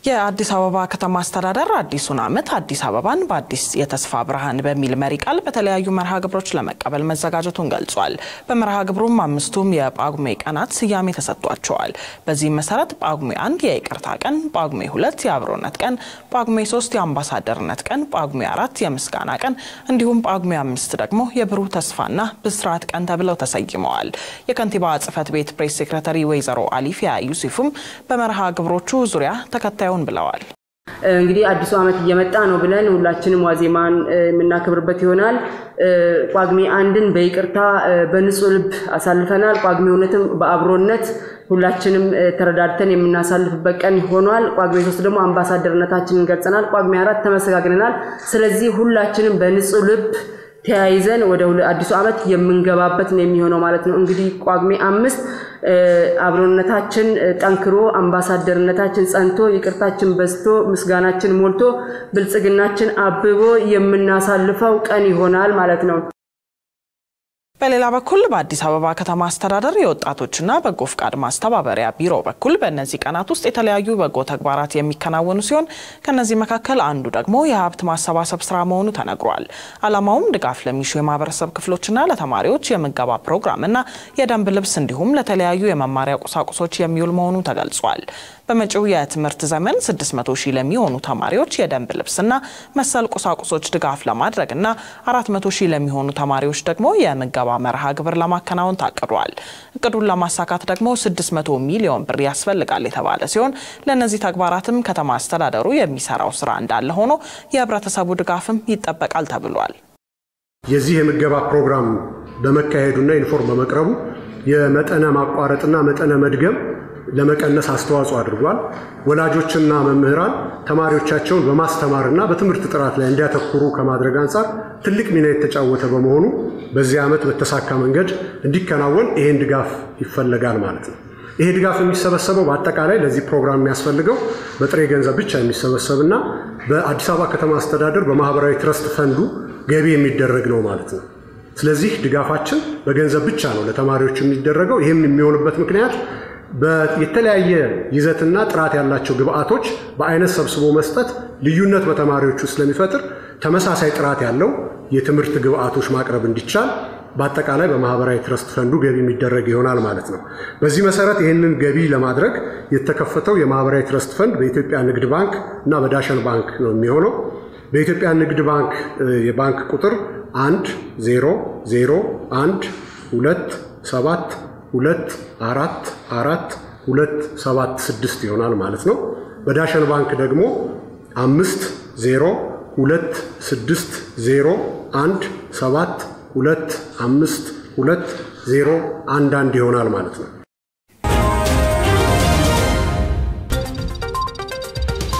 የአዲስ አበባ ከተማ አስተዳደር አዲሱን ዓመት አዲስ አበባን በአዲስ የተስፋ ብርሃን በሚል መሪ ቃል በተለያዩ መርሃ ግብሮች ለመቀበል መዘጋጀቱን ገልጿል። በመርሃ ግብሩም አምስቱም የጳጉሜ ቀናት ስያሜ ተሰጥቷቸዋል። በዚህም መሰረት ጳጉሜ አንድ የይቅርታ ቀን፣ ጳጉሜ ሁለት የአብሮነት ቀን፣ ጳጉሜ ሶስት የአምባሳደርነት ቀን፣ ጳጉሜ አራት የምስጋና ቀን እንዲሁም ጳጉሜ አምስት ደግሞ የብሩህ ተስፋና ብስራት ቀን ተብለው ተሰይመዋል። የከንቲባ ጽሕፈት ቤት ፕሬስ ሴክሬታሪ ወይዘሮ አሊፊያ ዩሱፍም በመርሃ ግብሮቹ ዙሪያ ተከታዩ ብለዋል። እንግዲህ አዲሱ ዓመት እየመጣ ነው ብለን ሁላችንም ዋዜማን የምናከብርበት ይሆናል። ጳጉሜ አንድን በይቅርታ በንጹህ ልብ አሳልፈናል። ጳጉሜ ሁለትም በአብሮነት ሁላችንም ተረዳድተን የምናሳልፍበት ቀን ሆኗል። ጳጉሜ ሶስት ደግሞ አምባሳደርነታችንን ገልጸናል። ጳጉሜ አራት ተመሰጋግነናል። ስለዚህ ሁላችንም በንጹህ ልብ ተያይዘን ወደ አዲሱ ዓመት የምንገባበት ነው የሚሆነው ማለት ነው። እንግዲህ ጳጉሜ አምስት አብሮነታችን ጠንክሮ አምባሳደርነታችን ጸንቶ ይቅርታችን በዝቶ ምስጋናችን ሞልቶ ብልጽግናችን አብቦ የምናሳልፈው ቀን ይሆናል ማለት ነው። በሌላ በኩል በአዲስ አበባ ከተማ አስተዳደር የወጣቶችና በጎ ፍቃድ ማስተባበሪያ ቢሮ በኩል በእነዚህ ቀናት ውስጥ የተለያዩ በጎ ተግባራት የሚከናወኑ ሲሆን ከነዚህ መካከል አንዱ ደግሞ የሀብት ማሰባሰብ ስራ መሆኑ ተነግሯል። ዓላማውም ድጋፍ ለሚሹ የማህበረሰብ ክፍሎችና ለተማሪዎች የምገባ ፕሮግራምና የደንብ ልብስ እንዲሁም ለተለያዩ የመማሪያ ቁሳቁሶች የሚውል መሆኑ ተገልጿል። በመጪው የትምህርት ዘመን 600 ሺህ ለሚሆኑ ተማሪዎች የደንብ ልብስና መሰል ቁሳቁሶች ድጋፍ ለማድረግና 400 ሺህ ለሚሆኑ ተማሪዎች ደግሞ የምገባ መርሃ ግብር ለማከናወን ታቅዷል። እቅዱን ለማሳካት ደግሞ 600 ሚሊዮን ብር ያስፈልጋል የተባለ ሲሆን ለእነዚህ ተግባራትም ከተማ አስተዳደሩ የሚሰራው ስራ እንዳለ ሆኖ የህብረተሰቡ ድጋፍም ይጠበቃል ተብሏል። የዚህ የምገባ ፕሮግራም በመካሄዱና ዩኒፎርም በመቅረቡ የመጠነ ማቋረጥና መጠነ መድገም ለመቀነስ አስተዋጽኦ አድርጓል። ወላጆችና መምህራን ተማሪዎቻቸውን በማስተማርና በትምህርት ጥራት ላይ እንዲያተኩሩ ከማድረግ አንጻር ትልቅ ሚና የተጫወተ በመሆኑ በዚህ ዓመት በተሳካ መንገድ እንዲከናወን ይሄን ድጋፍ ይፈለጋል ማለት ነው። ይሄ ድጋፍ የሚሰበሰበው በአጠቃላይ ለዚህ ፕሮግራም የሚያስፈልገው በጥሬ ገንዘብ ብቻ የሚሰበሰብና በአዲስ አበባ ከተማ አስተዳደር በማህበራዊ ትረስት ፈንዱ ገቢ የሚደረግ ነው ማለት ነው። ስለዚህ ድጋፋችን በገንዘብ ብቻ ነው ለተማሪዎች የሚደረገው። ይህም የሚሆንበት ምክንያት የተለያየ ይዘትና ጥራት ያላቸው ግብአቶች በአይነት ሰብስቦ መስጠት ልዩነት በተማሪዎቹ ስለሚፈጥር ተመሳሳይ ጥራት ያለው የትምህርት ግብአቶች ማቅረብ እንዲቻል በአጠቃላይ በማህበራዊ ትረስት ፈንዱ ገቢ የሚደረግ ይሆናል ማለት ነው። በዚህ መሰረት ይህንን ገቢ ለማድረግ የተከፈተው የማህበራዊ ትረስት ፈንድ በኢትዮጵያ ንግድ ባንክ እና በዳሸን ባንክ ነው የሚሆነው። በኢትዮጵያ ንግድ ባንክ የባንክ ቁጥር አንድ ዜሮ ዜሮ አንድ ሁለት ሰባት ሁለት አራት አራት ሁለት ሰባት ስድስት ይሆናል ማለት ነው። በዳሸን ባንክ ደግሞ አምስት ዜሮ ሁለት ስድስት ዜሮ አንድ ሰባት ሁለት አምስት ሁለት ዜሮ አንድ አንድ ይሆናል ማለት ነው።